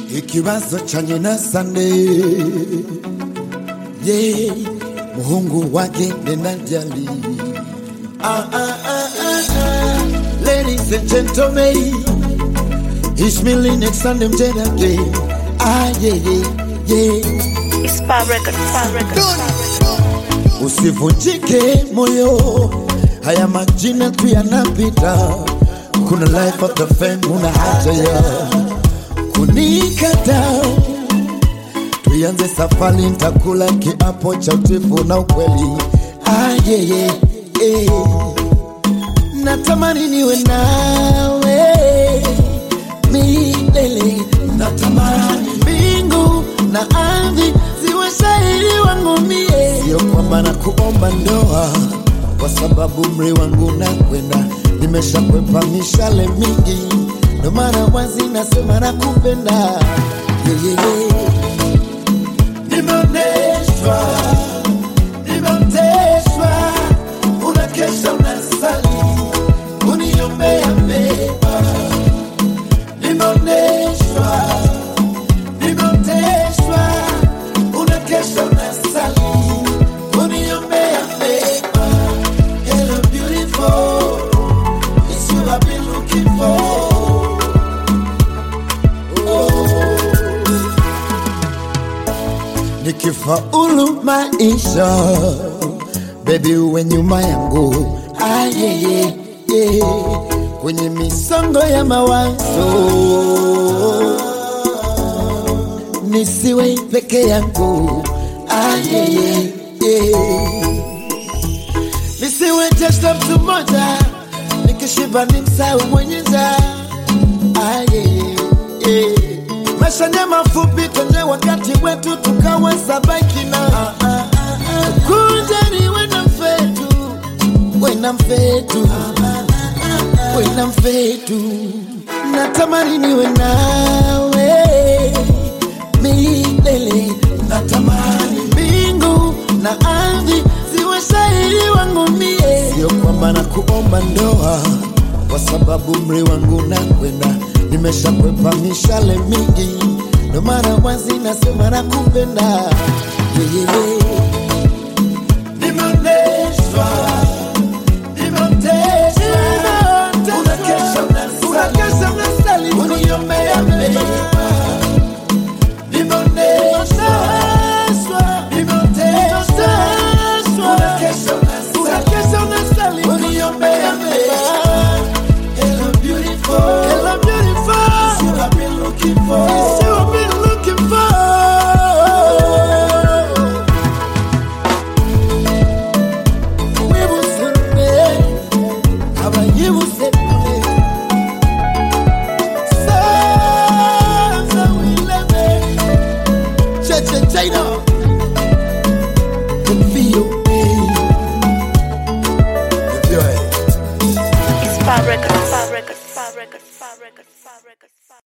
ikibazo chanye na sande ye muhungu wake nenajali ah, ah, ah, ah, ah. ladies and gentlemen Ishmael next Sunday mjenage ah yeah yeah yeah It's Spa Record, Spa Record, Spa Record. usivunjike moyo, haya majina tu yanapita. Kuna life after fame, una haja ya kunikata. Tuianze safari, nitakula kiapo cha utifu na ukweli. Ah, yeah, yeah, yeah. Natamani niwe nawe milele, natamani mbingu na ardhi ziwe shahidi wangu mie, sio kwamba na kuomba ndoa kwa sababu umri wangu nakwenda, nimeshakwepa mishale mingi, ndo maana wazi nasema nakupenda yeah, yeah, yeah. Nimeoneshwa, nimeoteshwa, unakesha unasali, uniombea mema. Nimeoneshwa, nimeoteshwa, unakesha unasali, uniombea mema. Hello beautiful, it's you I've been looking for. nikifaulu maisha bebi uwe nyuma yangu ah, yeah, yeah, yeah. kwenye misongo ya mawazo nisiwe peke yangu ah, yeah, yeah, yeah. nisiwe jesta mtu mmoja nikishiba ni msau mwenyeza ah, yeah, yeah. maisha ni mafupi kwenye wakati wetu tukaweza baki na kunja ni wena mfetu wena mfetu wena mfetu natamani niwe nawe milele natamani mbingu na ardhi ziwe shahidi wangu mie sio kwamba na kuomba ndoa kwa sababu umri wangu nakwenda nimeshakwepa mishale mingi ndo mara wazi nasema nakupenda yeah, yeah, yeah. Nimeoneshwa, nimeoteshwa, unakesha unasali, uniombea mema. Nimeoneshwa, nimeoteshwa, unakesha unasali, uniombea mema. Hello beautiful, hello beautiful, it's you I've been looking for, it's you I've been looking for. wibuseme abayibuseme saza wileme cheche china VOA It's Spa Record, Spa Record.